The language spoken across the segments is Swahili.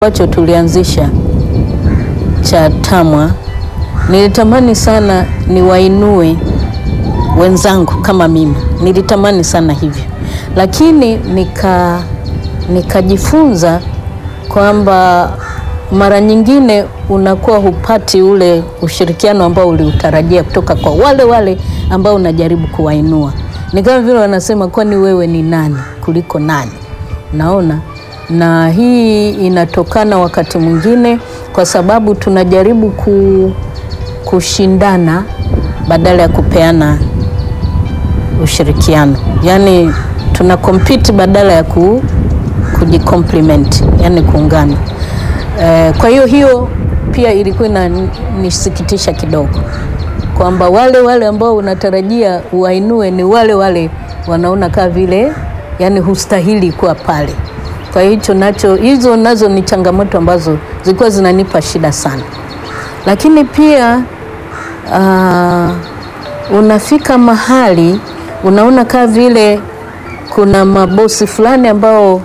ambacho tulianzisha cha TAMWA nilitamani sana niwainue wenzangu kama mimi, nilitamani sana hivyo, lakini nika nikajifunza kwamba mara nyingine unakuwa hupati ule ushirikiano ambao uliutarajia kutoka kwa wale wale ambao unajaribu kuwainua. Ni kama vile wanasema, kwani wewe ni nani kuliko nani? Naona na hii inatokana wakati mwingine kwa sababu tunajaribu ku, kushindana badala ya kupeana ushirikiano, yaani tuna compete badala ya ku, kujicompliment, yani kuungana. E, kwa hiyo hiyo pia ilikuwa inanisikitisha kidogo kwamba wale wale ambao unatarajia uwainue ni wale wale wanaona kaa vile yani hustahili kuwa pale. Kwa hicho nacho, hizo nazo ni changamoto ambazo zilikuwa zinanipa shida sana, lakini pia uh, unafika mahali unaona kaa vile kuna mabosi fulani ambao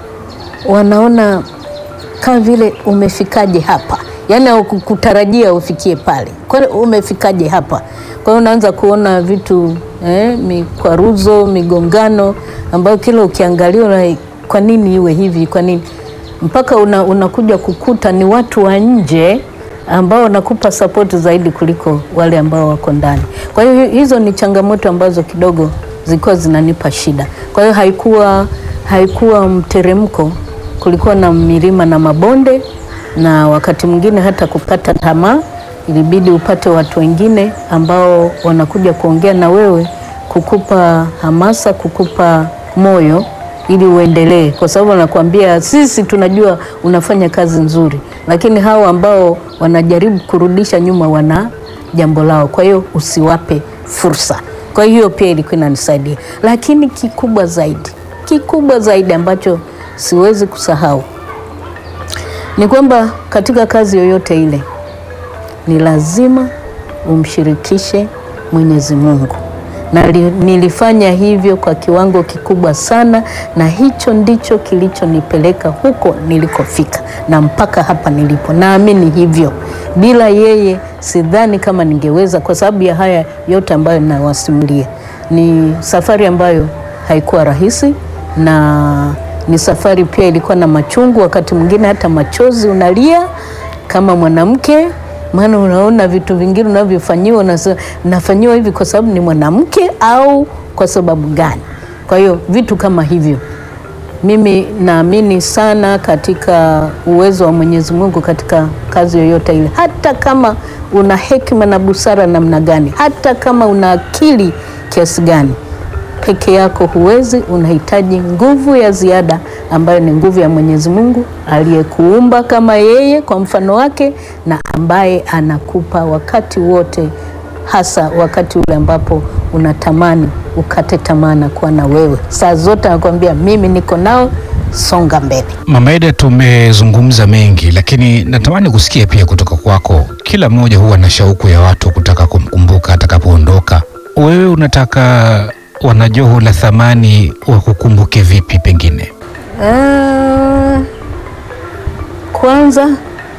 wanaona kaa vile umefikaje hapa, yaani hawakutarajia ufikie pale, kwani umefikaje hapa? Kwa hiyo unaanza kuona vitu eh, mikwaruzo, migongano ambayo kila ukiangalia kwa nini iwe hivi, kwa nini mpaka una, unakuja kukuta ni watu wa nje ambao wanakupa sapoti zaidi kuliko wale ambao wako ndani. Kwa hiyo hizo ni changamoto ambazo kidogo zilikuwa zinanipa shida. Kwa hiyo haikuwa, haikuwa mteremko, kulikuwa na milima na mabonde, na wakati mwingine hata kukata tamaa, ilibidi upate watu wengine ambao wanakuja kuongea na wewe, kukupa hamasa, kukupa moyo ili uendelee, kwa sababu wanakuambia sisi tunajua unafanya kazi nzuri, lakini hao ambao wanajaribu kurudisha nyuma wana jambo lao, kwa hiyo usiwape fursa. Kwa hiyo pia ilikuwa inanisaidia, lakini kikubwa zaidi, kikubwa zaidi ambacho siwezi kusahau ni kwamba katika kazi yoyote ile ni lazima umshirikishe Mwenyezi Mungu na nilifanya hivyo kwa kiwango kikubwa sana, na hicho ndicho kilichonipeleka huko nilikofika na mpaka hapa nilipo. Naamini hivyo, bila yeye sidhani kama ningeweza, kwa sababu ya haya yote ambayo nawasimulia. Ni safari ambayo haikuwa rahisi, na ni safari pia ilikuwa na machungu, wakati mwingine hata machozi unalia kama mwanamke maana unaona vitu vingine unavyofanyiwa, nafanyiwa hivi kwa sababu ni mwanamke au kwa sababu gani? Kwa hiyo vitu kama hivyo, mimi naamini sana katika uwezo wa Mwenyezi Mungu katika kazi yoyote ile, hata kama una hekima na busara namna gani, hata kama una akili kiasi gani, peke yako huwezi. Unahitaji nguvu ya ziada ambayo ni nguvu ya Mwenyezi Mungu aliyekuumba kama yeye kwa mfano wake na ambaye anakupa wakati wote, hasa wakati ule ambapo unatamani ukate tamaa na kuwa na wewe, saa zote anakuambia mimi niko nao, songa mbele. Mama Eda, tumezungumza mengi, lakini natamani kusikia pia kutoka kwako. Kila mmoja huwa na shauku ya watu kutaka kumkumbuka atakapoondoka. Wewe unataka wanajoho la thamani wakukumbuke vipi? Pengine Uh, kwanza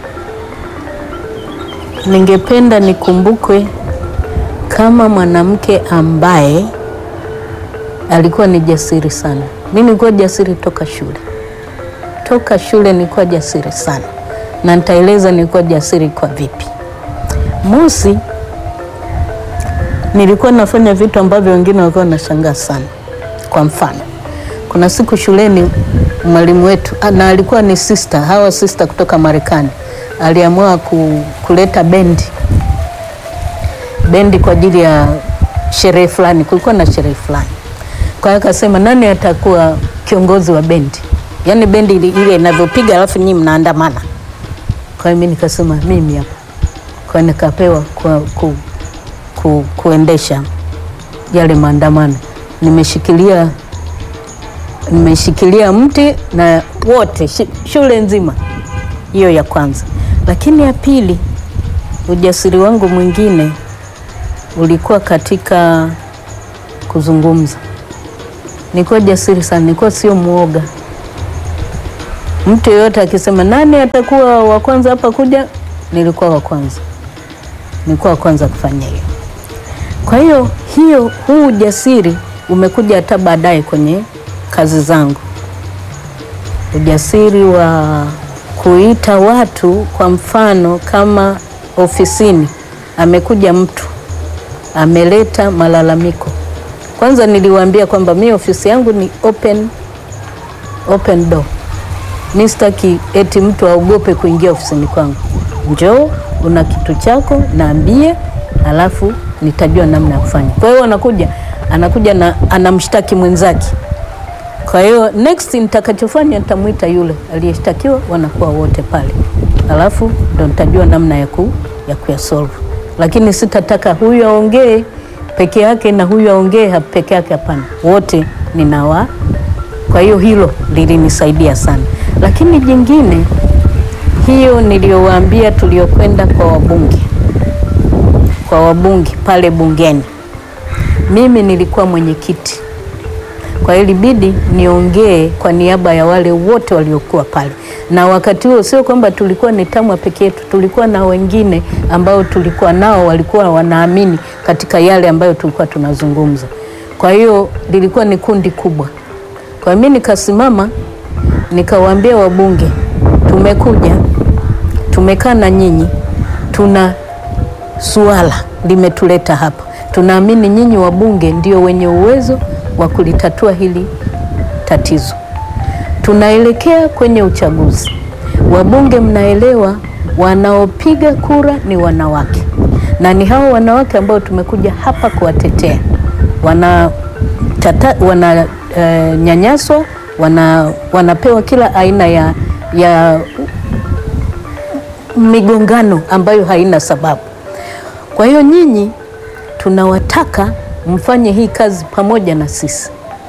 ningependa nikumbukwe kama mwanamke ambaye alikuwa ni jasiri sana. Mimi nilikuwa jasiri toka shule, toka shule nilikuwa jasiri sana, na nitaeleza nilikuwa jasiri kwa vipi. Mosi, nilikuwa nafanya vitu ambavyo wengine walikuwa wanashangaa sana. Kwa mfano kuna siku shuleni mwalimu wetu na alikuwa ni sister, hawa sister kutoka Marekani, aliamua ku, kuleta bendi bendi kwa ajili ya sherehe fulani. Kulikuwa na sherehe fulani, kwa hiyo akasema nani atakuwa kiongozi wa bendi, yaani bendi ile inavyopiga alafu nyinyi mnaandamana. Kwa hiyo mimi nikasema mimi hapa, kwa hiyo nikapewa ku, ku, ku, kuendesha yale maandamano, nimeshikilia nimeshikilia mti na wote shule nzima. Hiyo ya kwanza. Lakini ya pili, ujasiri wangu mwingine ulikuwa katika kuzungumza. Nilikuwa jasiri sana, nilikuwa sio mwoga. Mtu yeyote akisema nani atakuwa wa kwanza hapa kuja, nilikuwa wa kwanza, nilikuwa wa kwanza kufanya hiyo. Kwa hiyo hiyo, huu ujasiri umekuja hata baadaye kwenye kazi zangu, ujasiri wa kuita watu. Kwa mfano kama ofisini amekuja mtu ameleta malalamiko, kwanza niliwaambia kwamba mi ofisi yangu ni open, open door. Mi sitaki eti mtu aogope kuingia ofisini kwangu. Njoo, una kitu chako, naambie, alafu nitajua namna ya kufanya. Kwa hiyo anakuja anakuja na anamshtaki mwenzake. Kwa hiyo next nitakachofanya nitamwita yule aliyeshtakiwa, wanakuwa wote pale, alafu ndo nitajua namna ya ku ya kuyasolve, lakini sitataka huyu aongee peke yake na huyu aongee peke yake. Hapana, wote ninawa. Kwa hiyo hilo lilinisaidia sana, lakini jingine hiyo niliyowaambia, tuliokwenda kwa wabunge, kwa wabunge pale bungeni, mimi nilikuwa mwenyekiti kwa hiyo ilibidi niongee kwa niaba ya wale wote waliokuwa pale, na wakati huo sio kwamba tulikuwa ni TAMWA peke yetu, tulikuwa na wengine ambao tulikuwa nao walikuwa wanaamini katika yale ambayo tulikuwa tunazungumza. Kwa hiyo lilikuwa ni kundi kubwa. Kwa hiyo mimi nikasimama nikawaambia wabunge, tumekuja tumekaa na nyinyi, tuna suala limetuleta hapa, tunaamini nyinyi wabunge ndio wenye uwezo wa kulitatua hili tatizo. Tunaelekea kwenye uchaguzi. Wabunge, mnaelewa, wanaopiga kura ni wanawake, na ni hao wanawake ambao tumekuja hapa kuwatetea. Wana tata, wana uh, nyanyaswa, wana, wanapewa kila aina ya, ya migongano ambayo haina sababu. Kwa hiyo nyinyi tunawataka mfanye hii kazi pamoja na sisi.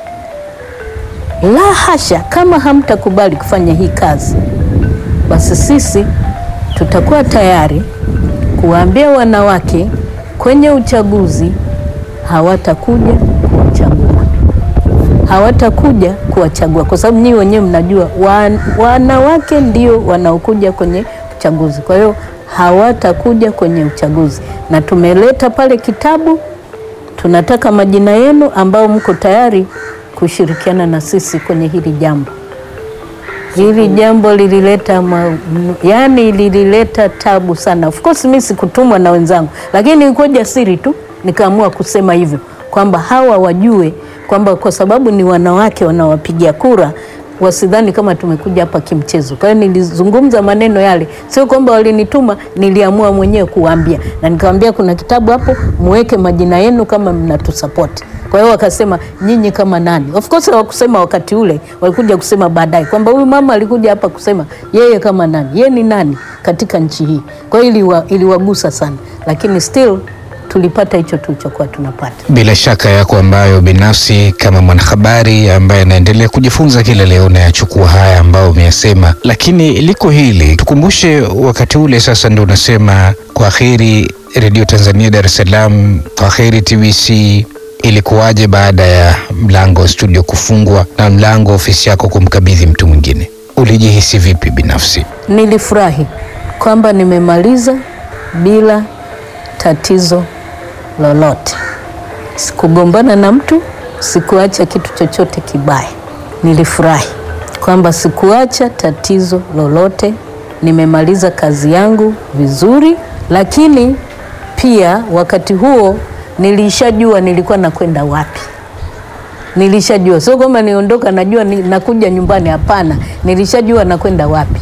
La hasha, kama hamtakubali kufanya hii kazi, basi sisi tutakuwa tayari kuwaambia wanawake kwenye uchaguzi hawatakuja kuwachagua, hawatakuja kuwachagua, kwa sababu nyinyi wenyewe mnajua wan, wanawake ndio wanaokuja kwenye uchaguzi. Kwa hiyo hawatakuja kwenye uchaguzi, na tumeleta pale kitabu tunataka majina yenu ambao mko tayari kushirikiana na sisi kwenye hili jambo. Hili jambo lilileta ma, yani lilileta tabu sana. Of course mimi sikutumwa na wenzangu, lakini nilikuwa jasiri tu nikaamua kusema hivyo kwamba hawa wajue kwamba kwa sababu ni wanawake wanawapigia kura wasidhani kama tumekuja hapa kimchezo. Kwa hiyo nilizungumza maneno yale, sio kwamba walinituma, niliamua mwenyewe kuwaambia, na nikamwambia kuna kitabu hapo, muweke majina yenu kama mnatusapoti. Kwa hiyo wakasema nyinyi kama nani? Of course hawakusema wakati ule, walikuja kusema baadaye kwamba huyu mama alikuja hapa kusema yeye kama nani, yeye ni nani katika nchi hii. Kwa hiyo iliwa, iliwagusa sana, lakini still tulipata hicho tulichokuwa tunapata. Bila shaka yako ambayo binafsi kama mwanahabari ambaye anaendelea kujifunza kila leo nayachukua haya ambayo umeyasema, lakini liko hili tukumbushe, wakati ule sasa ndio unasema kwa heri Redio Tanzania Dar es Salaam, kwa heri TBC. Ilikuwaje baada ya mlango wa studio kufungwa na mlango wa ofisi yako kumkabidhi mtu mwingine? Ulijihisi vipi binafsi? Nilifurahi kwamba nimemaliza bila tatizo lolote. Sikugombana na mtu, sikuacha kitu chochote kibaya. Nilifurahi kwamba sikuacha tatizo lolote, nimemaliza kazi yangu vizuri, lakini pia wakati huo nilishajua nilikuwa nakwenda wapi. Nilishajua, sio kwamba niondoka najua ni, nakuja nyumbani. Hapana, nilishajua nakwenda wapi.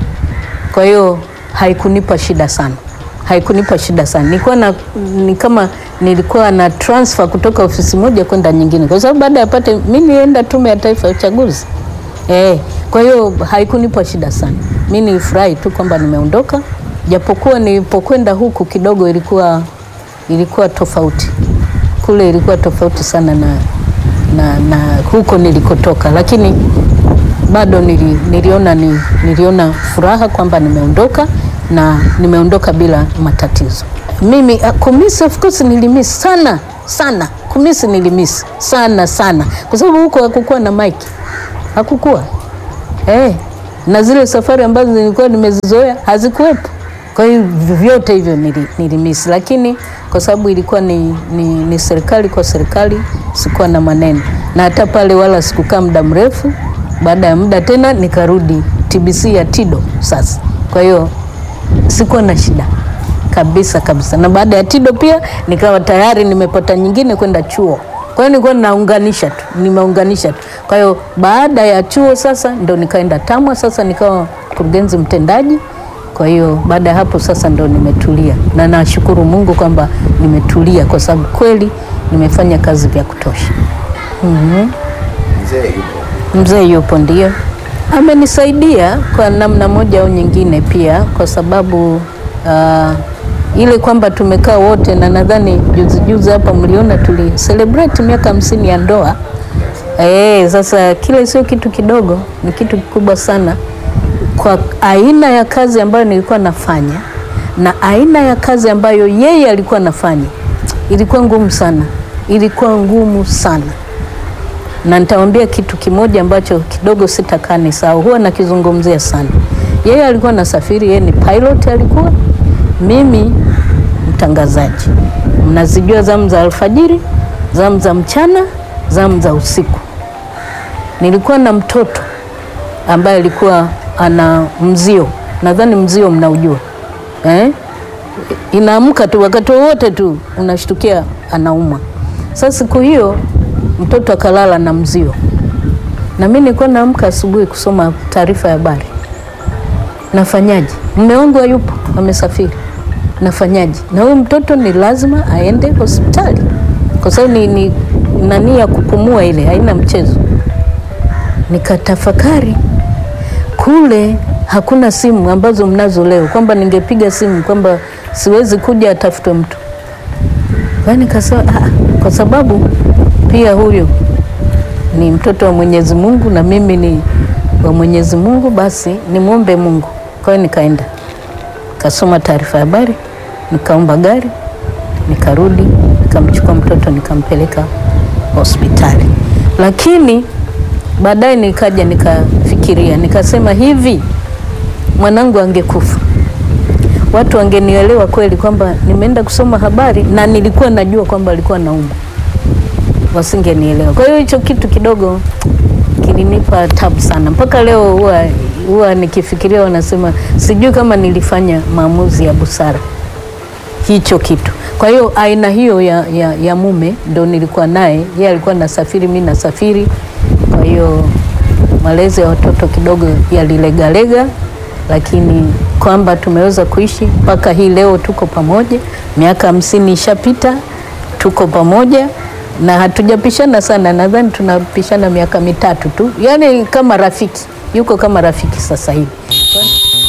Kwa hiyo haikunipa shida sana haikunipa shida sana. Nilikuwa na ni kama nilikuwa na transfer kutoka ofisi moja kwenda nyingine, kwa sababu baada ya pate mimi nienda Tume ya Taifa ya Uchaguzi eh. Kwa hiyo haikunipa shida sana, mimi nilifurahi tu kwamba nimeondoka, japokuwa nilipokwenda huku kidogo ilikuwa ilikuwa tofauti, kule ilikuwa tofauti sana na, na, na huko nilikotoka, lakini bado nili, niliona, ni, niliona furaha kwamba nimeondoka na nimeondoka bila matatizo. Mimi kumisi, of course nilimisi sana sana, kumisi nilimisi sana sana, kwa sababu huko hakukuwa na mike, hakukuwa eh, na zile safari ambazo nilikuwa nimezizoea hazikuwepo. Kwa hiyo vyote hivyo nili, nilimisi, lakini kwa sababu ilikuwa ni, ni, ni serikali kwa serikali, sikuwa na maneno, na hata pale wala sikukaa muda mrefu. Baada ya muda tena nikarudi TBC ya Tido sasa. Kwa hiyo sikuwa na shida kabisa kabisa, na baada ya Tido pia nikawa tayari nimepata nyingine kwenda chuo. Kwa hiyo nilikuwa naunganisha tu, nimeunganisha tu. Kwa hiyo baada ya chuo sasa ndo nikaenda TAMWA, sasa nikawa mkurugenzi mtendaji. Kwa hiyo baada ya hapo sasa ndo nimetulia, na nashukuru Mungu kwamba nimetulia kwa sababu kweli nimefanya kazi vya kutosha. Mhm. Mzee yupo. Mzee yupo ndio, amenisaidia kwa namna moja au nyingine pia, kwa sababu uh, ile kwamba tumekaa wote, na nadhani juzi juzi hapa mliona tuli celebrate miaka hamsini ya ndoa. Eh, sasa kile sio kitu kidogo, ni kitu kikubwa sana kwa aina ya kazi ambayo nilikuwa nafanya na aina ya kazi ambayo yeye alikuwa anafanya, ilikuwa ngumu sana, ilikuwa ngumu sana na nitawaambia kitu kimoja ambacho kidogo sitakaa nisahau, huwa nakizungumzia sana. Yeye alikuwa nasafiri, yeye ni pilot alikuwa, mimi mtangazaji. Mnazijua zamu za alfajiri, zamu za mchana, zamu za usiku. Nilikuwa na mtoto ambaye alikuwa ana mzio, nadhani mzio mnaujua eh? Inaamka tu wakati wowote tu unashtukia anaumwa. Sasa siku hiyo mtoto akalala na mzio, na mimi nilikuwa naamka asubuhi kusoma taarifa ya habari. Nafanyaje? Mume wangu hayupo, amesafiri. Nafanyaje? Na huyu mtoto ni lazima aende hospitali, kwa sababu ni, ni nani ya kupumua ile, haina mchezo. Nikatafakari kule hakuna simu ambazo mnazo leo, kwamba ningepiga simu kwamba siwezi kuja, atafutwe mtu. Kwa hiyo nikasema ah, kwa sababu pia huyu ni mtoto wa Mwenyezi Mungu na mimi ni wa Mwenyezi Mungu, basi nimwombe Mungu. Kwa hiyo nikaenda nikasoma taarifa ya habari, nikaomba gari, nikarudi, nikamchukua mtoto nikampeleka hospitali, lakini baadaye nikaja nikafikiria, nikasema hivi, mwanangu angekufa watu wangenielewa kweli kwamba nimeenda kusoma habari na nilikuwa najua kwamba alikuwa naumwa, wasingenielewa. Kwa hiyo hicho kitu kidogo kilinipa tabu sana, mpaka leo huwa huwa nikifikiria, wanasema sijui kama nilifanya maamuzi ya busara hicho kitu. Kwa hiyo aina hiyo ya, ya, ya mume ndo nilikuwa naye, yeye alikuwa nasafiri, mi nasafiri. Kwa hiyo malezi ya watoto kidogo yalilegalega, lakini kwamba tumeweza kuishi mpaka hii leo, tuko pamoja, miaka hamsini ishapita, tuko pamoja na hatujapishana sana, nadhani tunapishana miaka mitatu tu, yaani kama rafiki, yuko kama rafiki sasa hivi.